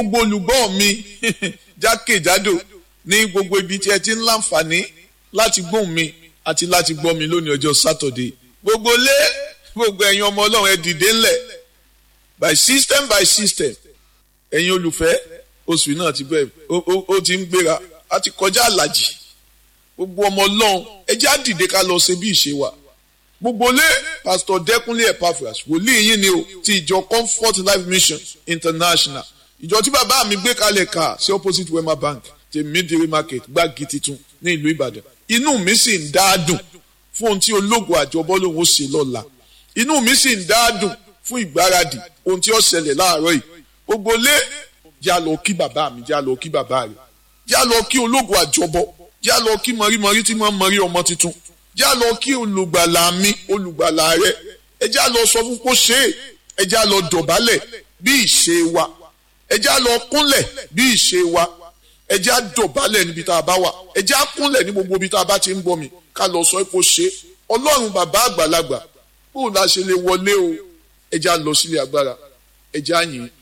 gbogbo olùgbọ́ mi jákèjádò ní gbogbo ibi tí ẹ ti ń láǹfààní láti gbóhùn mi àti láti gbọ́ mi lónìí ọjọ́ sátọ̀dé gbogbo lé gbogbo ẹ̀yin ọmọ ọlọ́run ẹ dìde ńlẹ̀ by system by system ẹ̀yin olùfẹ́ oṣù náà ti bẹ́ẹ̀ ó ti ń gbéra a ti kọjá àlàjì gbogbo ọmọ ọlọ́run ẹ jẹ́ á dìde ká lọ ṣe bí ìṣe wa gbogbo lé pastor dẹkúnlé epaphras wòlíì yín ni o ti ìjọ comfort life mission international ìjọ tí bàbá mi gbé kalẹ̀ ká sí opposite wema bank ti midiri market gbági titun ní ìlú ìbàdàn inú mi sì ń dá dùn fún ohun tí ológun àjọbọ lòun ó ṣe lọ́la inú mi sì ń dá dùn fún ìgbáradì ohun tí ó ṣẹlẹ̀ láàárọ̀ yìí gbogbo lé já lọ kí bàbá mi já lọ kí bàbá rẹ̀ já lọ kí ológun àjọbọ já lọ kí mọ̀rímọ̀rí tí wọ́n mọ̀rí ọmọ tuntun já lọ kí olùgbàlà mi olùgbàlà rẹ ẹ já lọ sọ fún kó ṣe é ẹ já lọ dọ̀bálẹ̀ bí ìṣe wa ẹ já lọ kúnlẹ̀ bí ìṣe wa ẹ já dọ̀bálẹ̀ níbi tá a bá wà ẹ já kúnlẹ̀ ní gbogbo ibi tá a bá ti ń bọ̀ mi ká lọ sọ kó ṣe é ọlọ́run bàbá àgbàlagbà bóun la ṣe lè wọlé o ẹ já lọ sílé agbára ẹ já yìn